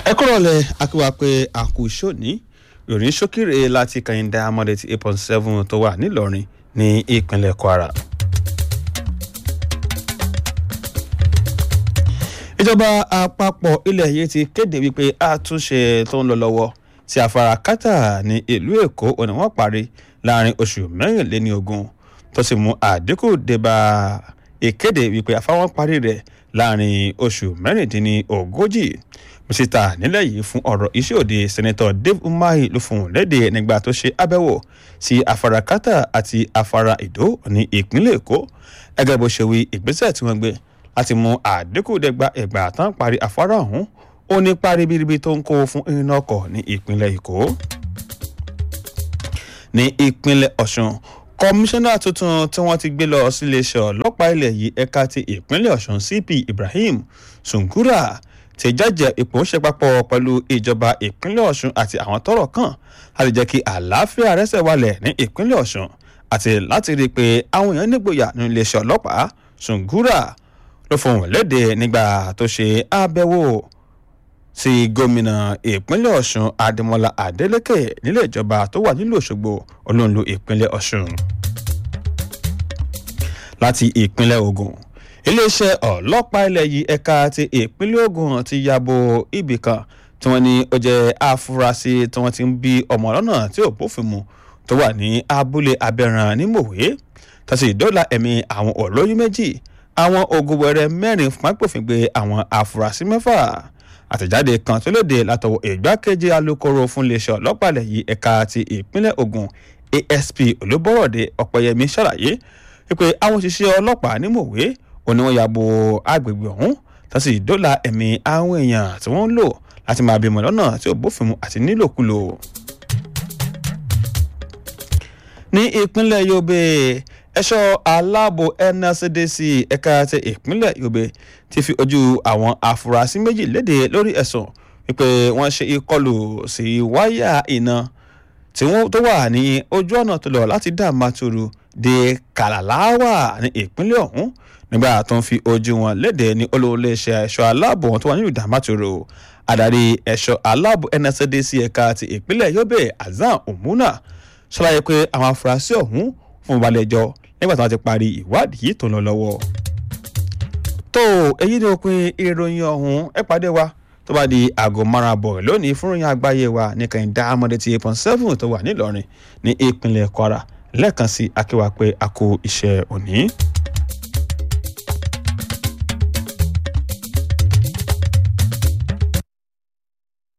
ẹ kúrò lẹ akíwá pé àkùsọ ní ìròyìn ṣókìrè láti kàyíndà amọ̀dé ti eight point seven tó wà nílọrin ní ìpínlẹ̀ kwara. ìjọba àpapọ̀ ilẹ̀ yìí ti kéde wípé àtúnṣe tó ń lọ lọ́wọ́ tí afárá kátà ní ìlú èkó òní wọ́n parí láàrin oṣù mẹ́rìnléní ogún tó sì mú àdínkù débà ìkéde wípé afáwọn parí rẹ̀ láàrin oṣù mẹ́rìndínlógójì mísítà nílẹ̀ yìí fún ọ̀rọ̀ iṣẹ́ òde sẹ́nẹ́tọ̀ dave umahi ló fún un léde nígbà tó ṣe àbẹ̀wò sí afárá kátà àti afárá ìdó ní ìpínlẹ̀ èkó ẹgẹ́ bó ṣe wí ìgbésẹ̀ tí wọ́n gbé láti mú àdínkù dẹ́gba ẹ̀gbà tán parí afárá ọ̀hún ó ní páribiribi tó ń kó fún iná ọkọ̀ ní ìpínlẹ̀ èkó ní ìpínlẹ̀ ọ̀ṣun kọmíṣánná tuntun tí wọ́n ti gbé lọ síléeṣẹ́ ọlọ́pàá ilẹ̀ yìí ẹ̀ka ti ìpínlẹ̀ ọ̀ṣun cp ibrahim sungura ti jẹ́jẹ́ ipò ń ṣe papọ̀ pẹ̀lú ìjọba ìpínlẹ̀ ọ̀ṣun àti àwọn tọ́rọ̀ kàn láti jẹ́ kí àlàáfíà rẹ́sẹ̀ wálẹ̀ ní ìpínlẹ̀ ọ̀ṣun àti láti rí i pé àwọn èèyàn nígboyà ní iléeṣẹ́ ọlọ́pàá sungura ló fohùn léde nígbà tó ṣe àbẹ̀wò sí gómìnà ìpínlẹ̀ ọ̀ṣun adémọlá adélèké nílé ìjọba tó wà nílùú òṣogbo olóńlò ìpínlẹ̀ ọ̀ṣun. láti ìpínlẹ̀ ogun iléeṣẹ́ ọlọ́pàá ilẹ̀ yìí ẹ̀ka ti ìpínlẹ̀ ogun ti yabo ibì kan tí wọ́n ní ó jẹ́ àfúrásì tí wọ́n ti ń bí ọmọ lọ́nà tí ò bófin mu tó wà ní abúlé abẹ́ràn ní mòwe tàṣí ìdọ́là ẹ̀mí àwọn olóyún méjì àwọn ogun wẹrẹ mẹ́rin fún pápófin gbé àwọn àfúrásì mẹ́fà àtẹ̀jáde kan tó lóde látọwọ́ ìgbákejì alūkkóró fún iléeṣẹ́ ọlọ́pàá ilẹ̀ yìí ẹ̀ka ti ìpínlẹ̀ ogun asp olúbọ̀rọ̀dé ọ̀pẹ̀yẹmí ṣàlàyé wípé àwọn òṣìṣẹ́ ọlọ́pàá ní mòwe òní wọn yàbò agbègbè ọ̀hún tó sì dóòlà ẹ̀mí àwọn èèyàn tí wọ́n ń lò láti máa bímọ lọ́nà tí ò bófin mu àti nílòkulò. ní ìpínlẹ̀ yobe ẹ̀ṣọ́ aláàbò nscdc ẹ̀ka ti ìpínlẹ̀ yobe ti fi ojú àwọn afurasí méjì léde lórí ẹ̀sùn wípé wọ́n ṣe ìkọlù sí wáyà iná tí wọ́n tó wà ní ojú ọ̀nà tó lọ láti dàmáturu dé kàlàláwà ní ìpínlẹ̀ ọ̀hún nígbà tó ń fi ojú wọn léde ní olóòléeṣẹ́ ẹ̀ṣọ́ aláàbò wọn tó wà nílùú dàmáturu adarí ẹ̀ṣọ́ aláàbò nscdc ẹ̀ka ti ìpínlẹ̀ yobe azan omuna ṣàlàyé pé àwọn afurasí ọ̀hún fún balẹ̀-ẹjọ́ nígbà tí wọ́n ti parí ìwádìí tó ń lọ lọ́wọ́. tó èyí ni òpin ìròyìn ọ̀hún ẹ pàdé wa tó bá di aago márùn àbọ̀ lónìí fún ìròyìn àgbáyé wa ní kẹ́hìndé amọ̀dé ti eight point seven tó wà nílọrin ní ìpínlẹ̀ kwara lẹ́ẹ̀kan sí akéwà pé a kó iṣẹ́ òní.